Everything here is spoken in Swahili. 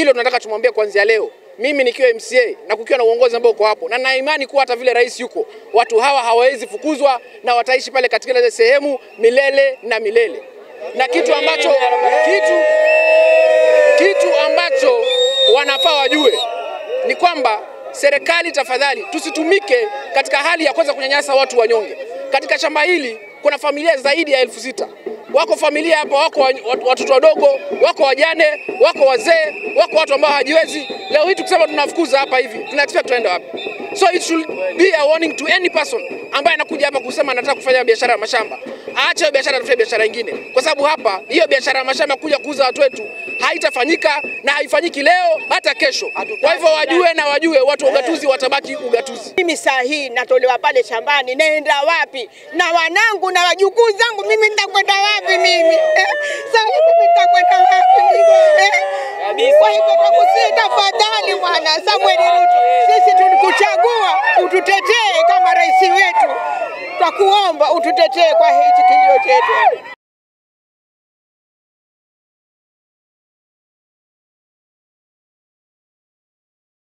Hilo tunataka tumwambie kuanzia leo, mimi nikiwa MCA na kukiwa na uongozi ambao uko hapo, na na imani kuwa hata vile rais yuko, watu hawa hawawezi fukuzwa na wataishi pale katika ile sehemu milele na milele, na kitu ambacho kitu, kitu ambacho wanafaa wajue ni kwamba serikali, tafadhali, tusitumike katika hali ya kwanza kunyanyasa watu wanyonge. Katika shamba hili kuna familia zaidi ya elfu sita wako familia hapa, wako wa- wat- watoto wadogo, wako wajane, wako wazee, wako watu ambao hawajiwezi. Leo hii tukisema tunafukuza hapa hivi, tuna expect tuenda wapi? So it should be a warning to any person ambaye anakuja hapa kusema anataka kufanya biashara ya mashamba, aache hiyo biashara, atafute biashara nyingine, kwa sababu hapa hiyo biashara ya mashamba kuja kuuza watu wetu haitafanyika na haifanyiki leo hata kesho. Kwa hivyo wajue na wajue, watu wa ugatuzi watabaki ugatuzi. Mimi saa hii natolewa pale shambani, naenda wapi? Na wanangu na wajukuu zangu, mimi nitakwenda wapi mimi? Eh, saa hii mimi nitakwenda wapi mimi? Eh, Kwa hivyo nakusii, tafadhali Bwana Samuel Ruto, sisi tulikuchagua ututetee kama rais wetu, twakuomba ututetee kwa hichi kilio chetu.